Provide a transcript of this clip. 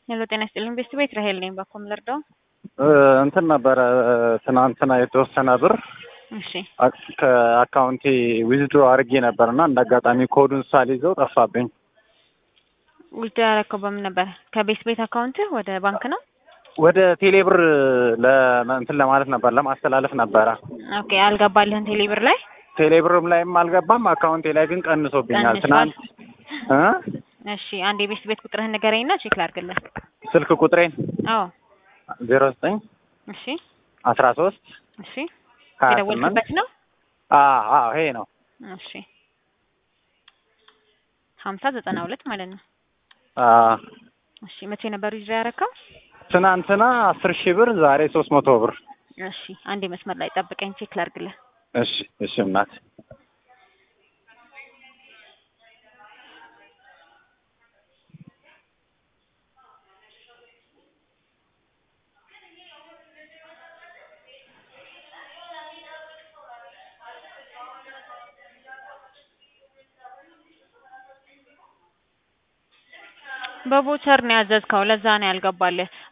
ሄሎ ጤና ይስጥልኝ ቤስት ቤት ራሄል ነኝ። ባኮም ልርዳው? እንትን ነበረ ትናንትና የተወሰነ ብር እሺ ከአካውንቴ ዊዝድሮ አድርጌ ነበር እና እንደ አጋጣሚ ኮዱን ሳልይዘው ጠፋብኝ። ውስጥ ያደረከው በምን ነበር? ከቤስት ቤት አካውንት ወደ ባንክ ነው? ወደ ቴሌብር እንትን ለማለት ነበር ለማስተላለፍ ነበረ። ኦኬ አልገባልህን ቴሌብር ላይ? ቴሌብርም ላይም አልገባም አካውንቴ ላይ ግን ቀንሶብኛል። ቀንሷል? ትናንት እ እሺ አንድ የቤስት ቤት ቁጥርህን ንገረኝና ቼክ ላድርግልህ። ስልክ ቁጥሬን አዎ ዜሮ ዘጠኝ እሺ አስራ ሶስት እሺ ሀያ ስምንት የደወልክበት ነው? አዎ ይሄ ነው። እሺ ሀምሳ ዘጠና ሁለት ማለት ነው። አዎ እሺ መቼ ነበር ይዞ ያረከው? ትናንትና አስር ሺህ ብር ዛሬ ሶስት መቶ ብር። እሺ አንዴ መስመር ላይ ጠብቀኝ ቼክ ላድርግልህ። እሺ እሺ እናት በቦቸር ነው ያዘዝከው፣ ለዛ ነው ያልገባልህ።